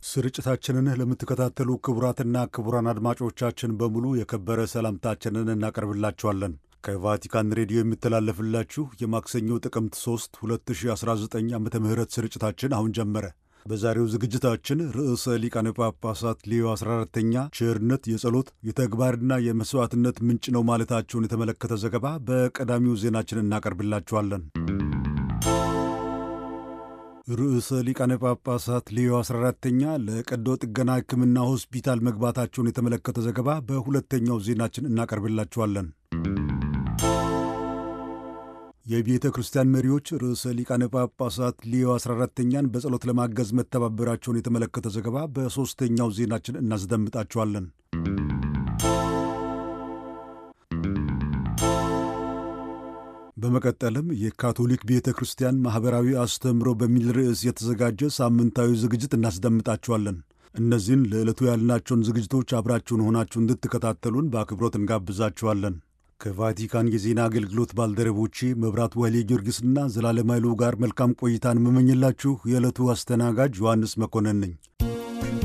ስርጭታችንን ለምትከታተሉ ክቡራትና ክቡራን አድማጮቻችን በሙሉ የከበረ ሰላምታችንን እናቀርብላችኋለን። ከቫቲካን ሬዲዮ የሚተላለፍላችሁ የማክሰኞ ጥቅምት 3 2019 ዓ ም ስርጭታችን አሁን ጀመረ። በዛሬው ዝግጅታችን ርዕሰ ሊቃነ ጳጳሳት ሌዮ 14ተኛ ቸርነት የጸሎት የተግባርና የመሥዋዕትነት ምንጭ ነው ማለታቸውን የተመለከተ ዘገባ በቀዳሚው ዜናችን እናቀርብላችኋለን። ርዕሰ ሊቃነ ጳጳሳት ሌዮ 14ተኛ ለቀዶ ጥገና ሕክምና ሆስፒታል መግባታቸውን የተመለከተ ዘገባ በሁለተኛው ዜናችን እናቀርብላችኋለን። የቤተ ክርስቲያን መሪዎች ርዕሰ ሊቃነ ጳጳሳት ሌዮ 14ተኛን በጸሎት ለማገዝ መተባበራቸውን የተመለከተ ዘገባ በሦስተኛው ዜናችን እናስደምጣችኋለን። በመቀጠልም የካቶሊክ ቤተ ክርስቲያን ማኅበራዊ አስተምህሮ በሚል ርዕስ የተዘጋጀ ሳምንታዊ ዝግጅት እናስደምጣችኋለን። እነዚህን ለዕለቱ ያልናቸውን ዝግጅቶች አብራችሁን ሆናችሁ እንድትከታተሉን በአክብሮት እንጋብዛችኋለን። ከቫቲካን የዜና አገልግሎት ባልደረቦቼ መብራት ወህሌ ጊዮርጊስና ዘላለም ኃይሉ ጋር መልካም ቆይታን የምመኝላችሁ የዕለቱ አስተናጋጅ ዮሐንስ መኮንን ነኝ።